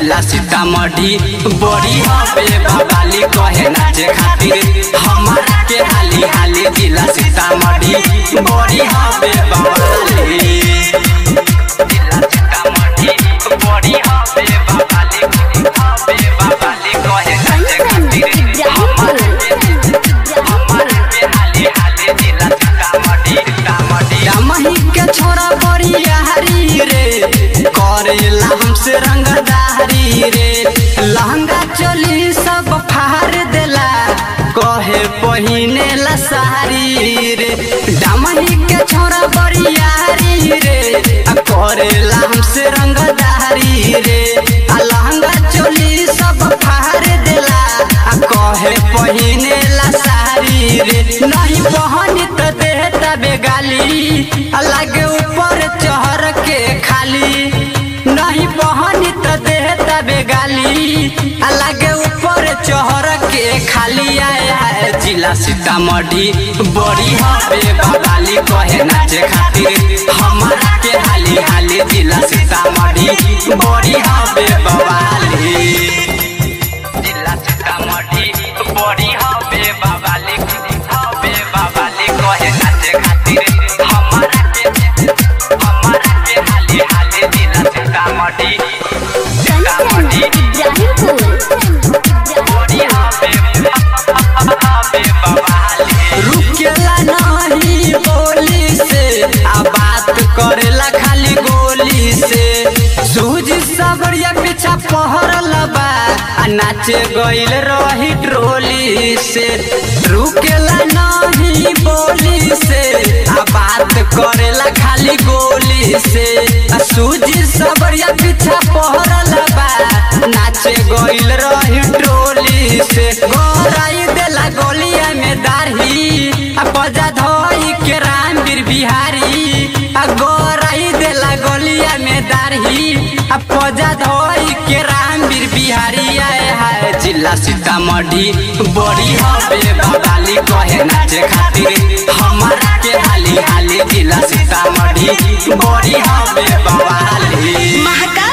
जिला सीतामढ़ी बड़ी हबे बवाली कहे नाचे खातिर हमारा के हाली हाली जिला सीतामढ़ी बड़ी हबे बवाली जिला सीतामढ़ी बड़ी हबे बवाली हबे बवाली कहे नाचे खातिर हमारा के हमारा के हाली हाली जिला सीतामढ़ी सीतामढ़ी रामही के छोरा बड़ी यारी रे करेला हमसे रंगदारी रे लहंगा चोली सब फाड़ देला कहे पहिने ला सारी रे दामही के छोरा बड़ी यारी रे आ करेला हमसे रंगदारी रे आ लहंगा चोली सब फाड़ देला आ कहे पहिने ला सारी रे नहीं पहनी तो देता बेगाली अलग ऊपर चढ़ के खाली नहीं पहनी तो देता बेगाली अलग ऊपर चढ़ के खाली आया है जिला सीतामढ़ी बड़ी हबे बवाली कहे नाचे खातिर हमारा के हाली हाली जिला सीतामढ़ी बड़ी हबे बवाली जिला सीतामढ़ी बड़ी हबे बवाली हबे बवाली कहे नाचे खातिर हमारा के हमारा के हाली हाली जिला सीतामढ़ी सीतामढ़ी बड़ी हबे हबे बवाली रुकेला नहीं बोली से आ बात करेला खाली गोली से सूझ सबरिया पीछा पहरल बा आ नाचे गइल रही ट्रोली से रुकेला नहीं बोली से आ बात करेला खाली गोली से आ सूझ सबरिया पीछा पहरल बा नाचे गइल रही ट्रोली से गोराई देला गोलिया में दाढ़ी आ बजा धोई के रामवीर बिहारी आ गोराई देला गोलिया में दाढ़ी आ बजा धोई के रामवीर बिहारी आए है जिला सीतामढ़ी बड़ी हबे बवाली कहे नाचे खातिर हमारा के हाली हाली जिला सीतामढ़ी बड़ी हबे बवाली